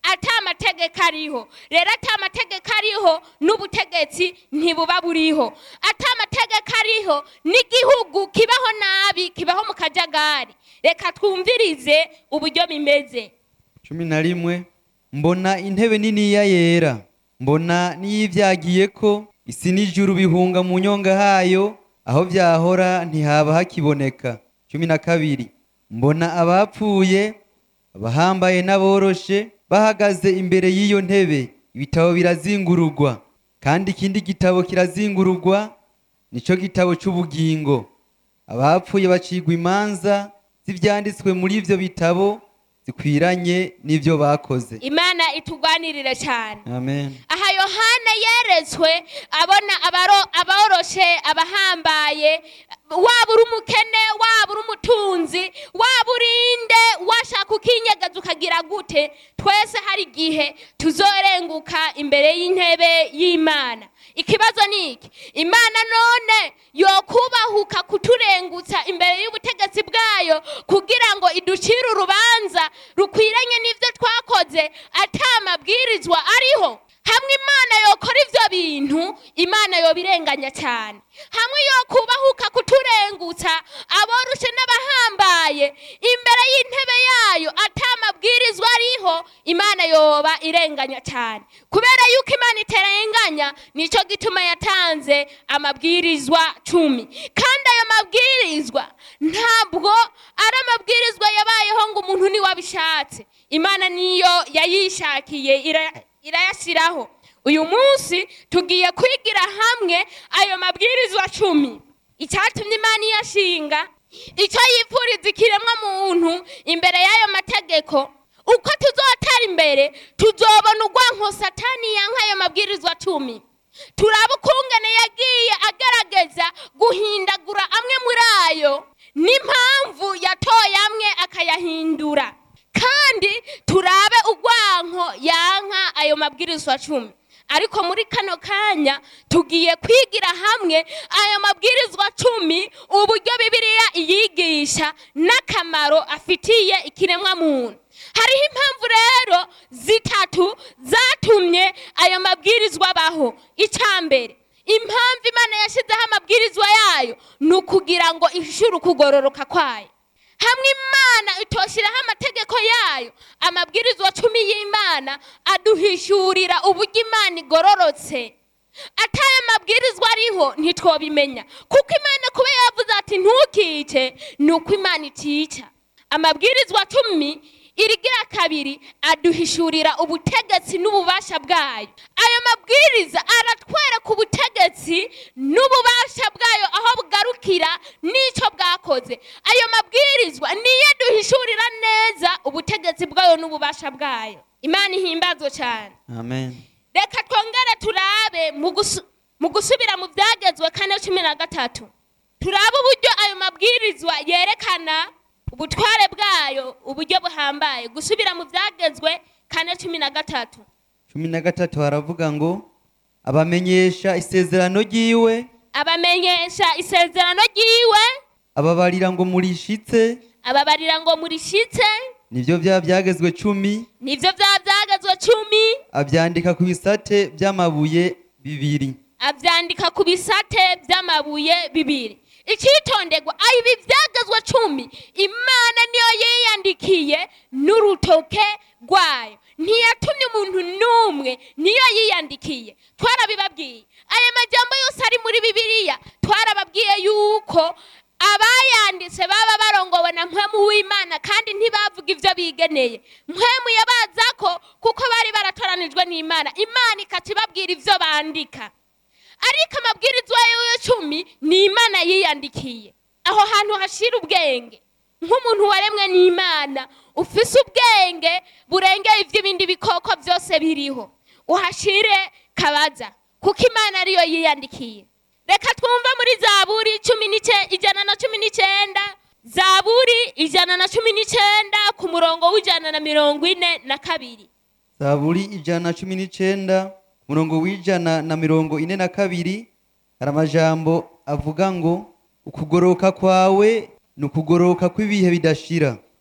ata amategeko ariho rero ata amategeko ariho n'ubutegetsi ntibuba buriho ata amategeko ariho n'igihugu kibaho nabi kibaho mu kajagari reka twumvirize uburyo bimeze cumi na rimwe mbona intebe niniya yera mbona n'iyivyagiye ko isi n'ijuru bihunga mu nyonga hayo aho vyahora ntihaba hakiboneka cumi na kabiri mbona abapfuye abahambaye n'aboroshe bahagaze imbere y'iyo ntebe ibitabo birazingururwa kandi ikindi gitabo kirazingururwa nico gitabo c'ubugingo abapfuye bacigwa imanza z'ivyanditswe muri ivyo bitabo zikwiranye n'ivyo bakoze imana itugwanirire cyane amen aha yohana yeretswe abona abaro- aboroshe abahambaye waba uri umukene waba uri umutunzi waba urinde washaka ukinyagaza ukagira gute twese hari igihe tuzorenguka imbere y'intebe y'imana ikibazo ni iki imana none yokubahuka kuturengutsa imbere y'ubutegetsi bwayo kugira ngo iducire urubanza rukwiranye n'ibyo twakoze ata mabwirizwa ariho hamwe imana yokora ivyo bintu imana yobirenganya cyane hamwe yokubahuka kuturengutsa aborushe n'abahambaye imbere y'intebe yayo ata mabwirizwa ariho imana yoba irenganya cyane kubera yuko imana iterenganya nico gituma yatanze amabwirizwa cumi kandi ayo mabwirizwa ntabwo ari amabwirizwa yabayeho ngo umuntu niwe abishatse imana niyo yayishakiye ira- irayashyiraho uyu munsi tugiye kwigira hamwe ayo mabwirizwa cumi icyatumye imana iyashinga icyo yifuriza ikiremwa muntu imbere y'ayo mategeko uko tuzotera imbere tuzobona urwanko satani yanka ayo mabwirizwa cumi turaba ukungene yagiye agerageza guhindagura amwe muri ayo n'impamvu yatoye amwe akayahindura kandi turabe urwanko yanka ayo mabwirizwa cumi ariko muri kano kanya tugiye kwigira hamwe ayo mabwirizwa cumi uburyo bibiliya iyigisha n'akamaro afitiye ikiremwa muntu hariho impamvu rero zitatu zatumye ayo mabwirizwa abaho icya mbere impamvu imana yashyizeho amabwirizwa yayo ni ukugira ngo ishyure ukugororoka kwayo hamwe imana itoshyiraho amategeko yayo amabwirizwa cumi y'imana aduhishurira uburyo imana igororotse atayo mabwirizwa ariho ntitwobimenya kuko imana kuba yavuze ati ntukice ni uko imana itica amabwirizwa cumi irigira kabiri aduhishurira ubutegetsi n'ububasha bwayo ayo mabwiriza aratwereka ubutegetsi n'ububasha bwayo aho bugarukira n'icyo bwakoze ayo mabwirizwa niyo aduhishurira neza ubutegetsi bwayo n'ububasha bwayo imana ihimbazwe cyane amen reka twongere turabe mu gusu- mu gusubira mu byagezwe kane cumi na gatatu turabe uburyo ayo mabwirizwa yerekana ubutware bwayo uburyo buhambaye gusubira mu byagezwe kane cumi na gatatu cumi na gatatu haravuga ngo abamenyesha isezerano ry'iwe abamenyesha isezerano ry'iwe ababarira ngo murishitse ababarira ngo murishitse nibyo bya byagezwe cumi nibyo bya byagezwe cumi abyandika ku bisate by'amabuye bibiri abyandika ku bisate by'amabuye bibiri icyitonderwa ibi byagezwe cumi imana niyo yiyandikiye n'urutoke rwayo ntiyatumye umuntu n'umwe niyo yiyandikiye twarabibabwiye aya majambo yose ari muri bibiliya twarababwiye yuko abayanditse baba barongowe na mpwemu w'imana kandi ntibavuga ibyo bigeneye mpwemu yabaza ko kuko bari baratoranijwe n'imana imana ikaca ibabwira ibyo bandika ariko amabwirizwa y'icumi ni imana yiyandikiye aho hantu hashira ubwenge nk'umuntu waremwe n'imana ufise ubwenge burengeye iby'ibindi bikoko byose biriho uhashire kabaza kuko imana ariyo yiyandikiye reka twumve muri zaburi cumi n'ice- ijana na cumi n'icyenda zaburi ijana na cumi n'icyenda ku murongo w'ijana na mirongo ine na kabiri zaburi ijana na cumi n'icenda umurongo w'ijana na mirongo ine na kabiri hari amajambo avuga ngo ukugoroka kwawe ni ukugoroka kw'ibihe bidashira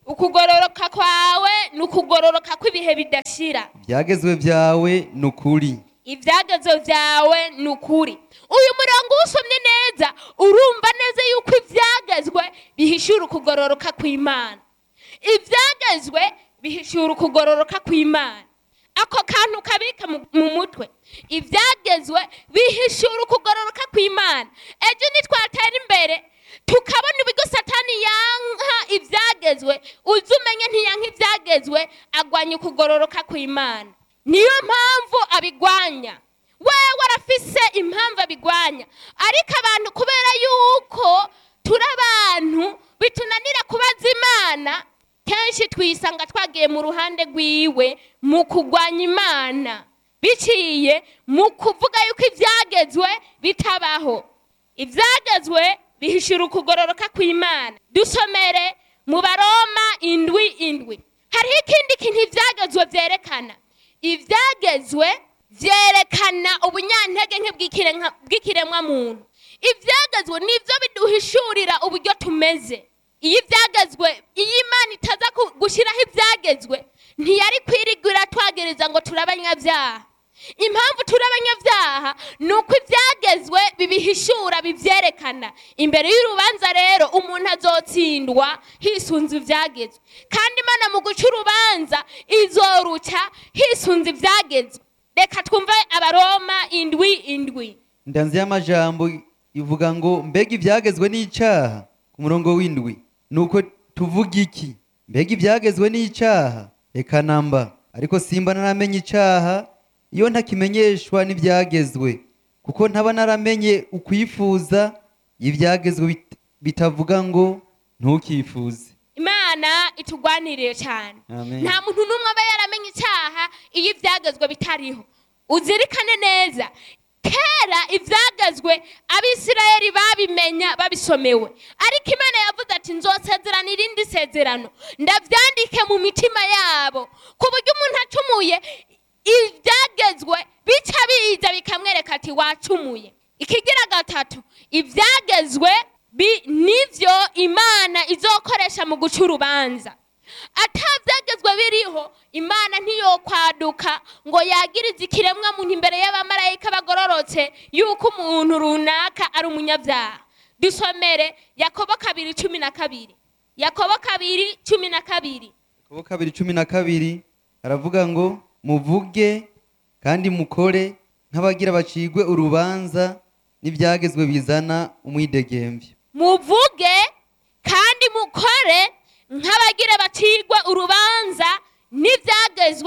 ukugororoka kwawe ni ukugororoka kw'ibihe bidashira ibyagezwe byawe ni ukuri ibyagezo byawe ni ukuri uyu murongo usomye neza urumva neza yuko ibyagezwe bihishura ukugororoka kw'imana ibyagezwe bihishura ukugororoka kw'imana ako kantu kabika mu- mu mutwe ibyagezwe bihishura ukugororoka kw'imana ejo nitwatera imbere tukabona uburyo satani yanka ibyagezwe uzi umenye ntiyanka ibyagezwe agwanya ukugororoka kw'imana niyo mpamvu abigwanya wewe arafise impamvu abigwanya ariko abantu kubera yuko turi abantu bitunanira kubaza imana kenshi twisanga twagiye mu ruhande rwiwe mu kugwanya imana biciye mu kuvuga yuko ibyagezwe bitabaho ibyagezwe bihishura ukugororoka kw'imana dusomere mu baroma indwi indwi hariho ikindi kintu ibyagezwe byerekana ibyagezwe byerekana ubunyantege nke bw'ikiremwa- bw'ikiremwamuntu ibyagezwe nibyo biduhishurira uburyo tumeze iyo ibyagezwe iyo imana itaza ku- gushyiraho ibyagezwe ntiyari kwirigura twagereza ngo turi abanyabyaha impamvu turi abanyabyaha ni uko ibyagezwe bibihishura bibyerekana imbere y'urubanza rero umuntu azotsindwa hisunze ibyagezwe kandi imana mu guca urubanza izoruca hisunze ibyagezwe reka twumve abaroma indwi indwi indanzi y'amajambo ivuga ngo mbega ibyagezwe n'icyaha ku murongo w'indwi ni uko tuvuga iki mbega ibyagezwe n'icyaha reka namba ariko simba naramenye icyaha iyo ntakimenyeshwa n'ibyagezwe kuko ntaba naramenye ukwifuza ibyagezwe bit- bitavuga ngo ntukifuze imana itugwaniriye cyane Amen. nta muntu n'umwe aba yaramenye icyaha iyo ibyagezwe bitariho uzirikane neza kera ibyagezwe abisirayeli babimenya babisomewe ariko imana yavuze ati nzosezerana irindi sezerano ndabyandike mu mitima yabo ku buryo umuntu acumuye ibyagezwe bica biza bikamwereka ati wacumuye ikigira gatatu ibyagezwe bi- nivyo imana izokoresha mu guca urubanza atabyagezwe biriho imana ntiyokwaduka ngo yagirize ikiremwa muntu imbere y'abamarayika bagororotse yuko umuntu runaka ari umunyabyaha dusomere yakobo kabiri cumi na kabiri yakobo kabiri cumi na kabiri Yakobo kabiri cumi na kabiri aravuga ngo muvuge kandi mukore nk'abagira bacigwe urubanza n'ibyagezwe bizana umwidegembyo muvuge kandi mukore nk'abagira bacirwe urubanza n'ibyagezwe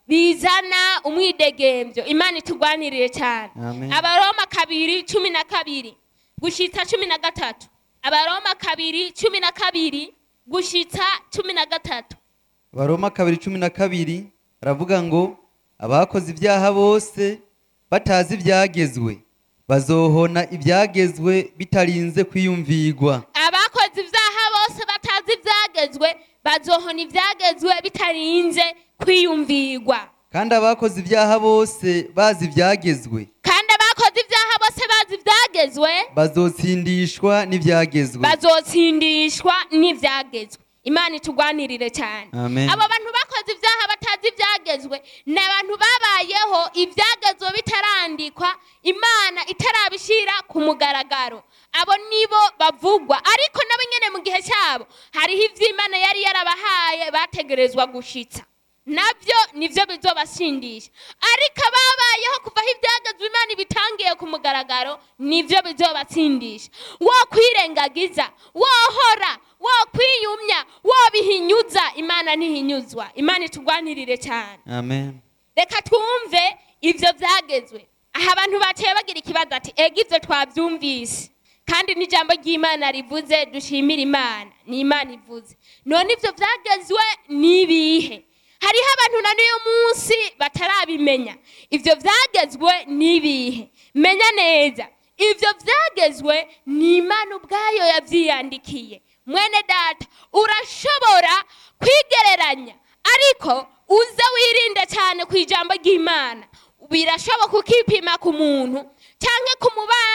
bizana umwidegembyo imana itugwaniriye cyane Amen. abaroma kabiri cumi na kabiri gushitsa cumi na gatatu abaroma kabiri cumi na kabiri gushitsa cumi na gatatu baroma kabiri cumi na kabiri aravuga ngo abakoze ibyaha bose batazi ibyagezwe bazohona ibyagezwe bitarinze kwiyumvigwa abakoze ibyaha bose batazi ibyagezwe bazohona ibyagezwe bitarinze kwiyumvirwa kandi abakoze ibyaha bose bazi ibyagezwe kandi abakoze ibyaha bose bazi ibyagezwe bazotsindishwa n'ibyagezwe bazotsindishwa n'ibyagezwe imana itugwanirire cyane Amen. abo bantu bakoze ibyaha batazi ibyagezwe ni abantu babayeho ibyagezwe bitarandikwa imana itarabishyira ku mugaragaro abo nibo bavugwa ariko nabo nyine mu gihe cyabo hariho ibyo imana yari yarabahaye bategerezwa gushitsa nabyo nibyo bizobasindisha ariko ababayeho kuva aho ibyagezwe imana ibitangiye ku mugaragaro nibyo bizobatsindisha wo kwirengagiza wohora wo kwiyumya wo bihinyuza imana ntihinyuzwa imana itugwanirire cyane amen reka twumve ibyo byagezwe aha abantu bateye bagira ikibazo ati ega ibyo twabyumvise kandi n'ijambo ry'imana rivuze dushimire imana ni imana ivuze none ibyo byagezwe ni ibihe hariho abantu na n'uyu munsi batarabimenya ibyo byagezwe ni ibihe menya neza ibyo byagezwe ni imana ubwayo yabyiyandikiye mwene data urashobora kwigereranya ariko uze wirinde cyane ku ijambo ry'imana birashoboka ukipima ku muntu cyangwa ku mubanyi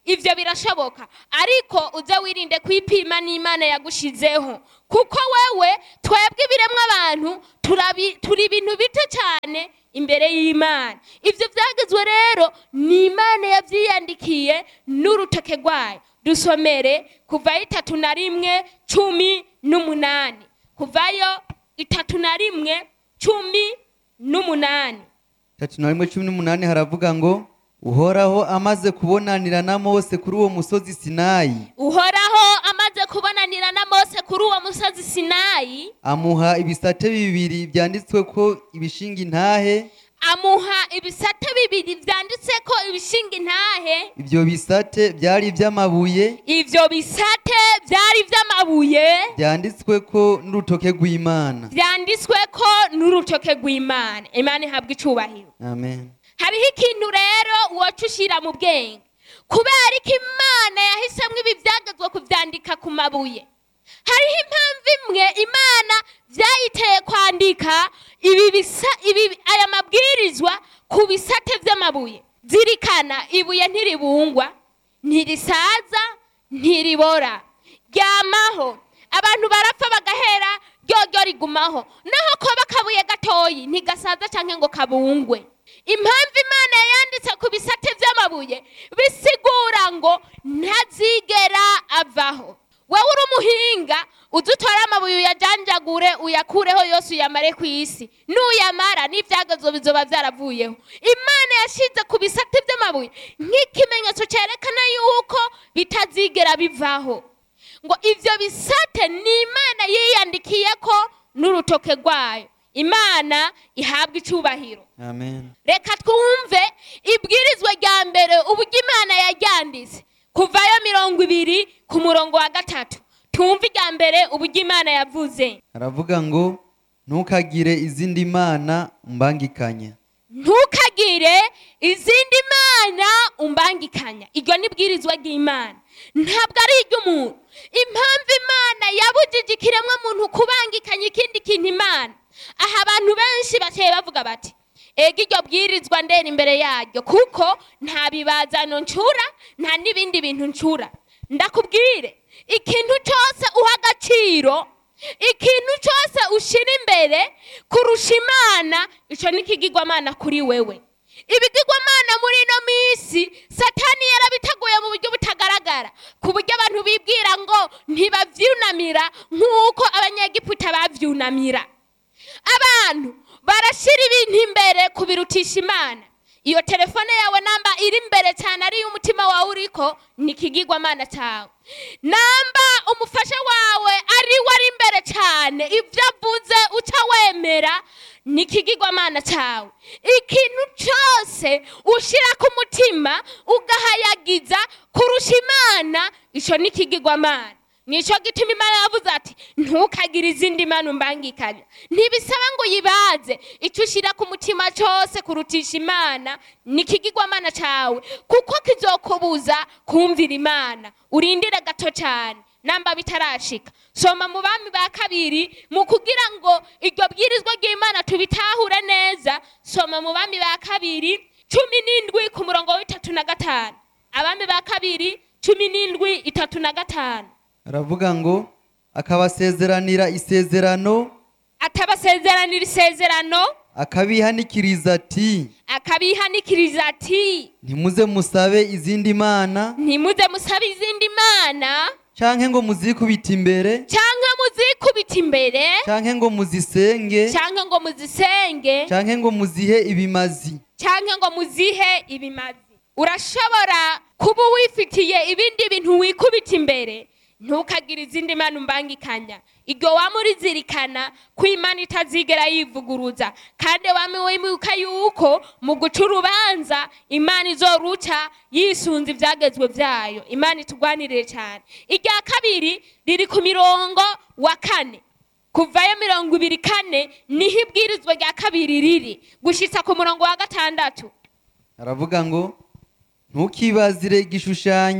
ivyo birashoboka ariko uze wirinde kwipima n'imana yagushizeho kuko wewe twebwe ibiremwa abantu turabi- turi ibintu bito cyane imbere y'imana ivyo vyagezwe rero ni imana yavyiyandikiye n'urutoke rwayo dusomere kuvayo itatu na rimwe cumi n'umunani kuvayo itatu na rimwe cumi n'umunani tatu na rimwe cumi n'umunani haravuga ngo uhoraho amaze kubonanira na mose kuri uwo musozi sinayi uhoraho amaze kubonanira na mose kuri uwo musozi sinayi amuha ibisate bibiri byanditswe ko ibishinga intahe amuha ibisate bibiri vyanditse ko ibishinga intahe ibyo bisate byari iby'amabuye ivyo bisate vyari vy'amabuye byanditswe ko n'urutoke rw'imana vyanditswe ko n'urutoke rw'imana imana ihabwa icubahiro amen hariho ikintu rero woca ushira mu bwenge kubera ko imana yahisemo ibi byagezwe kuvyandika ku mabuye hariho impamvu imwe imana vyayiteye kwandika ibi bisa ibi aya mabwirizwa ku bisate vy'amabuye zirikana ibuye ntiribungwa ntirisaza ntiribora ryamaho abantu barapfa bagahera ryoryo rigumaho naho koba akabuye gatoyi ntigasaza canke ngo kabungwe impamvu imana yanditse ku bisate vy'amabuye bisigura ngo ntazigera avaho wewe uri umuhinga uze utore amabuye uyajanjagure uyakureho yose uyamare ku isi nuyamara n'ivyagezwe bizoba vyaravuyeho imana yashize ku bisate vy'amabuye nk'ikimenyetso cerekana yuko bitazigera bivaho ngo ivyo bisate ni imana yiyandikiye ko n'urutoke rwayo imana ihabwa icubahiro amen reka twumve ibwirizwa rya mbere uburyo imana yaryanditse kuvayo mirongo ibiri ku murongo wa gatatu twumve irya mbere uburyo imana yavuze haravuga ngo ntukagire izindi mana umbangikanya ntukagire izindi mana umbangikanya iryo ni bwirizwa ry'imana ntabwo ari iry'umuntu impamvu imana yabujije ikiremwa muntu kubangikanya ikindi kintu imana aha abantu benshi baciye bavuga bati ega iryo bwirizwa ndera imbere yaryo kuko nta bibazano ncura nta n'ibindi bintu ncura ndakubwire ikintu cyose uha agaciro ikintu cyose ushyira imbere kurusha imana icyo ni ikigirwamana kuri wewe ibigirwamana muri ino minsi satani yarabiteguye mu buryo butagaragara ku buryo abantu bibwira ngo ntibavyunamira nk'uko abanyegiputa bavyunamira abantu barashyira ibintu imbere kubirutisha imana iyo telefone yawe namba iri imbere cyane ariyo umutima wawe uriko ni ikigirwamana cyawe namba umufasha wawe ari we ari imbere cyane ibyo avuze uca wemera ni ikigirwamana cyawe ikintu cyose ushyira ku mutima ugahayagiza kurusha imana icyo ni ikigirwamana nicyo gituma imana yavuze ati ntukagire izindi mana umbangikanya ntibisaba ngo uyibaze icyo ushyira ku mutima cyose kurutisha imana ni ikigirwamana cyawe kuko kizokubuza kumvira imana urindire gato cyane namba bitarashika soma mu bami ba kabiri mu kugira ngo iryo bwirizwa ry'imana tubitahure neza soma mu bami ba kabiri cumi n'indwi ku murongo w'itatu na gatanu abami ba kabiri cumi n'indwi itatu na gatanu aravuga ngo akabasezeranira isezerano atabasezeranira isezerano akabihanikiriza ati akabihanikiriza ati ntimuze musabe izindi mana ntimuze musabe izindi mana canke ngo muzikubite imbere cyangwa muzikubita imbere canke ngo muzisenge cyangwa ngo muzisenge canke ngo muzihe ibimazi cyangwa ngo muzihe ibimazi urashobora kuba wifitiye ibindi bintu wikubita imbere ntukagire izindi mana umbangikanya iryo waba urizirikana ko imana itazigera yivuguruza kandi waba wibuka yuko mu guca urubanza imana izoruca yisunze ibyagezwe byayo imana itugwanirire cyane irya kabiri riri ku mirongo wa kane kuvayo mirongo ibiri kane niho ibwirizwa rya kabiri riri gushyitsa ku murongo wa gatandatu aravuga ngo ntukibazire igishushanyo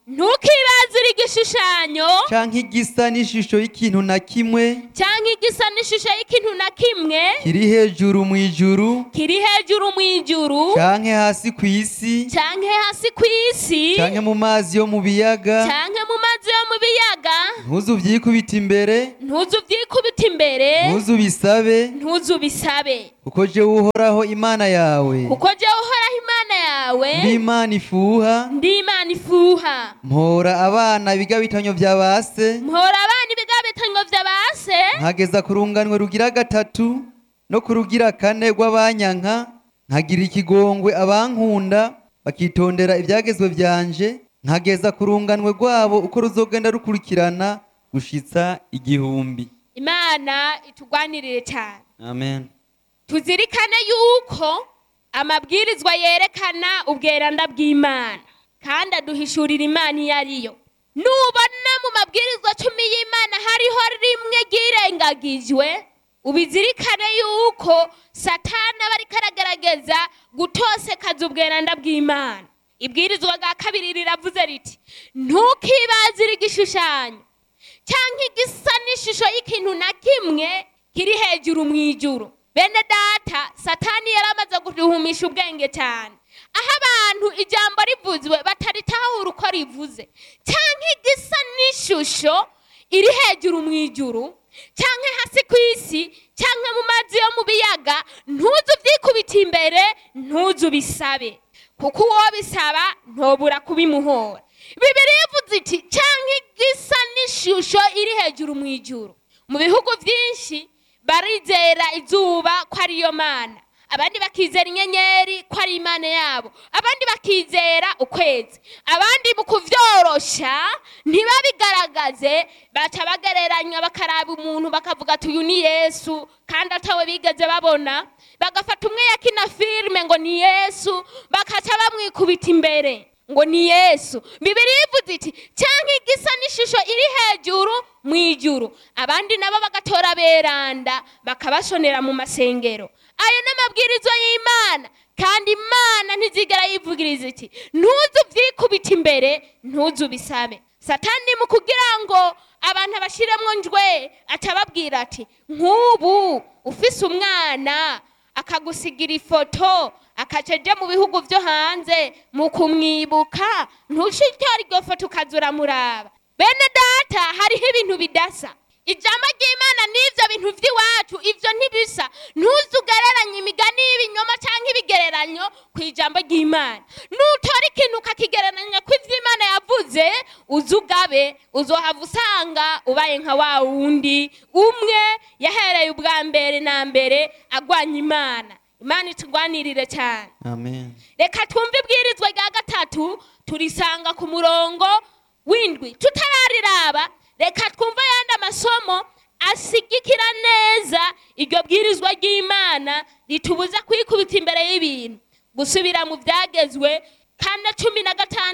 ntukibazire igishushanyo canke igisa n'ishusho y'ikintu na kimwe cyangwa igisa n'ishusho y'ikintu na kimwe kiri hejuru mu ijuru kiri hejuru mu ijuru canke hasi ku isi cyangwa hasi ku isi canke mu mazi yo mu biyaga cyangwa mu mazi yo mu biyaga ntuzu vyikubita imbere ntuzu byikubita imbere ntuzu bisabe ntuzu bisabe kuko jewe uhoraho imana yawe kuko jyewe uhoraho imana yawe ndi imana ifuha ndi imana ifuha mpora abana biga bitanyo vya base mpora abana ibigabitanyo vya base nkageza ku runganwe rugira gatatu no ku rugira kane rw'abanyanka nkagira ikigongwe abankunda bakitondera ibyagezwe byanje nkageza ku runganwe rwabo uko ruzogenda rukurikirana gushitsa igihumbi imana itugwanirire cyane amen tuzirikane yuko amabwirizwa yerekana ubweranda bw'imana kandi aduhishurira imana iyo ariyo nubona mu mabwirizwa cumi y'imana hariho rimwe ryirengagijwe ubizirikane yuko satani aba ariko aragerageza gutosekaza ubweranda bw'imana ibwirizwa bwa kabiri riravuze riti ntukibazire igishushanyo cyangwa igisa n'ishusho y'ikintu na kimwe kiri hejuru mu ijuru bene data satani yari amaze guhumisha ubwenge cyane aho abantu ijambo rivuzwe bataritahura uko rivuze cyangwa igisa n'ishusho iri hejuru mu ijuru cyangwa hasi ku isi cyangwa mu mazi yo mu biyaga ntuzu byikubita imbere ntuzu bisabe kuko uwo bisaba ntobura kubimuhora bibiri ivuze iti cyangwa igisa n'ishusho iri hejuru mu ijuru mu bihugu byinshi barizera izuba ko ariyo mana abandi bakizera inyenyeri ko ari imana yabo abandi bakizera ukwezi abandi mu kuvyorosha ntibabigaragaze baca bagereranya bakaraba umuntu bakavuga ati uyu ni yesu kandi atawe bigeze babona bagafata umwe yakina filime ngo ni yesu bakaca bamwikubita imbere ngo ni yesu bibiri ivuze iti cyangwa igisa n'ishusho iri hejuru mu ijuru abandi nabo bagatora beranda bakabashonera mu masengero ayo ni amabwiriza y'imana kandi imana ntizigera yivugiriza iti ntuzu byikubita imbere ntuzu bisabe satani mu kugira ngo abantu abashiremo njwe atababwira ati nk'ubu ufise umwana akagusigira ifoto akaca ajya mu bihugu byo hanze mu kumwibuka ntushitore iryo foto ukaza uramuraba bene data hariho ibintu bidasa ijambo ry'imana n'ibyo bintu by'iwacu ibyo ntibisa ntuzugereranye imigani y'ibinyoma cyangwa ibigereranyo ku ijambo ry'imana nutora ikintu ukakigereranya ku iby'imana yavuze uzi ugabe uzohava usanga ubaye nka wa wundi umwe yahereye ubwa mbere na mbere agwanya imana imana itugwanirire cyane amen reka twumve ibwirizwa rya gatatu turisanga ku murongo w'indwi tutarariraba reka twumve ayandi amasomo asigikira neza iryo bwirizwa ry'imana ritubuza kwikubita imbere y'ibintu gusubira mu byagezwe kane cumi na gatanu